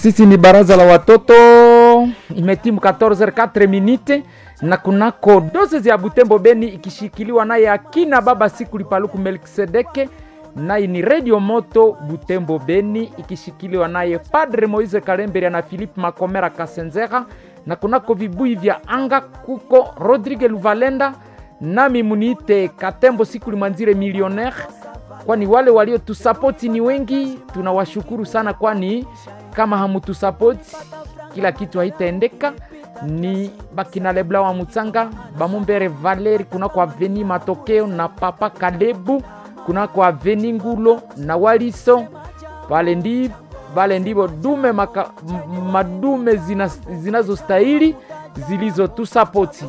Sisi ni baraza la watoto, imetimu 14h04 minute na kunako doses ya Butembo Beni ikishikiliwa naye akina baba siku lipaluku Melkisedeke, naye ni Radio Moto Butembo Beni ikishikiliwa naye Padre Moise Kalemberia na Philippe Makomera Kasenzera, na kunako vibui vya anga kuko Rodrigue Luvalenda, nami muniite Katembo siku limwanzire millionaire kwani wale waliotusapoti ni wengi, tunawashukuru sana, kwani kama hamutusapoti kila kitu haitaendeka. Ni bakina Lebla wa Mutsanga, Bamumbere Valeri kunako aveni Matokeo na Papa Kalebu kunako aveni Ngulo na Waliso pale ndi pale ndivo dume maka, m- madume zina, zinazostahili zilizotusapoti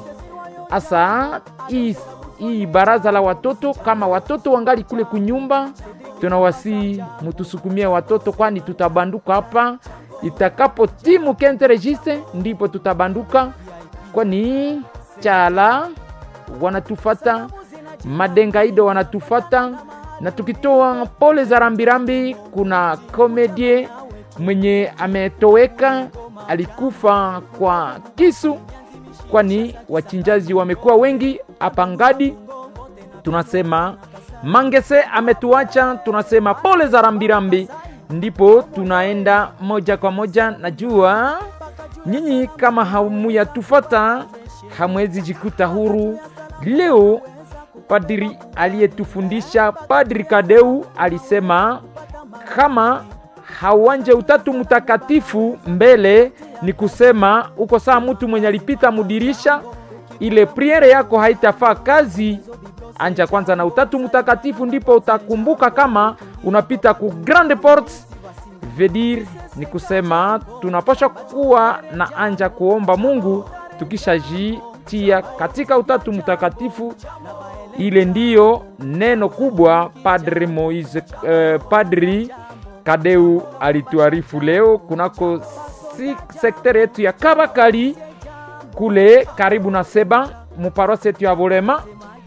asa hii hii baraza la watoto, kama watoto wangali kule kunyumba, tunawasi mutusukumie watoto, kwani tutabanduka hapa itakapo timu kente registre, ndipo tutabanduka, kwani chala wanatufata, madengaido wanatufata, na tukitoa pole za rambirambi, kuna komedie mwenye ametoweka, alikufa kwa kisu kwani wachinjaji wamekuwa wengi hapa Ngadi. Tunasema Mangese ametuacha, tunasema pole za rambirambi. Ndipo tunaenda moja kwa moja. Najua nyinyi kama hamuyatufata hamwezi jikuta huru leo. Padri aliyetufundisha Padri Kadeu alisema kama hauanje utatu mtakatifu mbele ni kusema uko saa mtu mwenye alipita mudirisha, ile priere yako haitafaa kazi. Anja kwanza na utatu mtakatifu, ndipo utakumbuka kama unapita ku grande porte. Vedir ni kusema tunapasha kuwa na anja kuomba Mungu tukishajitia katika utatu mtakatifu. Ile ndiyo neno kubwa Padri Moise, eh, Padri Kadeu alituarifu leo kunako si sektere yetu ya Kabakali kule karibu na Seba muparosi yetu ya Bolema,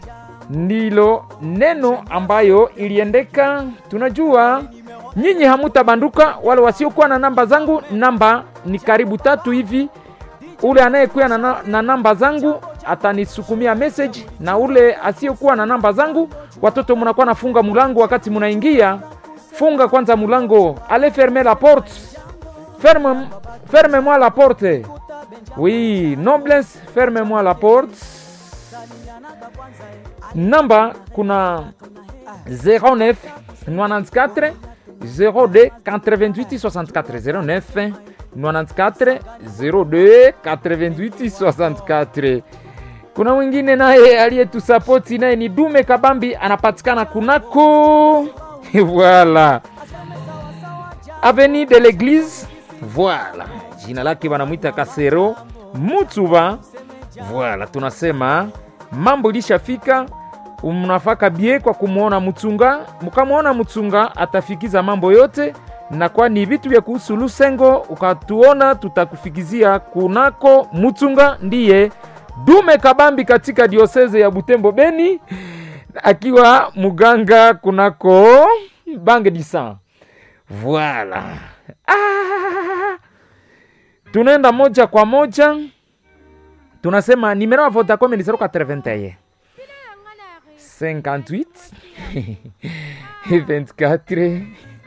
ndilo neno ambayo iliendeka. Tunajua nyinyi hamutabanduka, wale wasiokuwa na namba zangu, namba ni karibu tatu hivi. Ule anayekuwa na, na, na namba zangu atanisukumia message, na ule asiyokuwa na namba zangu, watoto munakuwa nafunga mulango wakati munaingia funga kwanza mulango, allez fermer la porte, ferme ferme-moi la porte. Oui, noblesse, ferme-moi la porte. Namba kuna 09 94 02 88 64 09 94 02 88 64. Kuna mwingine naye aliyetusapoti naye ni Dume Kabambi, anapatikana kunako voilà avenue de l'église voilà jina lake wanamwita kasero mutuba voilà tunasema mambo ilishafika mnafaka bie kwa kumwona mchunga mkamwona mchunga atafikiza mambo yote na kwani vitu vya kuhusu lusengo ukatuona tutakufikizia kunako mchunga ndiye dume kabambi katika dioseze ya butembo beni akiwa muganga kunako bange disan voilà. Ah, tunaenda moja kwa moja, tunasema nimero ya Vodacom ni 081 58 24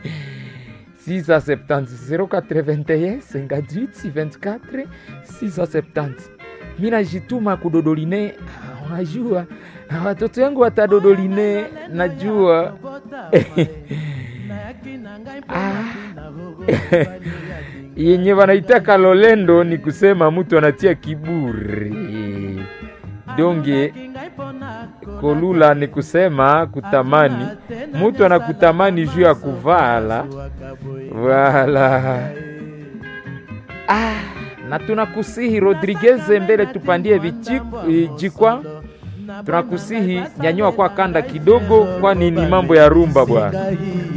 670 081 58 24 670 mi najituma kudodoline unajua watoto yangu watadodoline, najua ah. yenye wanaitaka lolendo ni kusema mtu anatia kiburi, donge kolula ni kusema kutamani, mtu anakutamani juu ya kuvala wala ah na tunakusihi Rodriguez mbele tupandie vijikwa, tunakusihi nyanyua kwa kanda kidogo, kwani ni mambo ya rumba bwana.